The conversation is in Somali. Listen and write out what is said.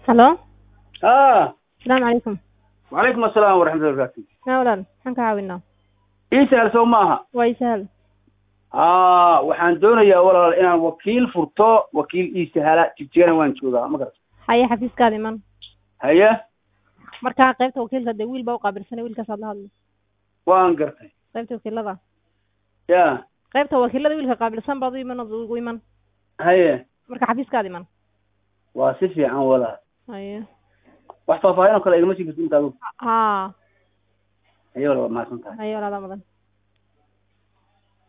halo ah asalaamu calaykum wacalaykum asalaam waraxmatullahi barakaatu yaa walaal maxaan ka caawinaa ii sahal sow maaha waa ii sahal ah waxaan doonayaa walaal inaan wakiil furto wakiil ii sahala jigjigana waan joogaa ma garata haye xafiiskaada iman haye markaa qaybta wakiilka dee wiil baa u qaabilsanay wiilkaasaad la hadlay waan gartay qaybta wakiilada ya qaybta wakiilada wiilka qaabilsan baad u iman ood ugu iman haye marka xafiiskaada iman waa si fiican walaal haye wax faahfaahin oo kale igama sii karti inta adigu ha haye walaal waa mahadsan tahay haye walaadaa mudan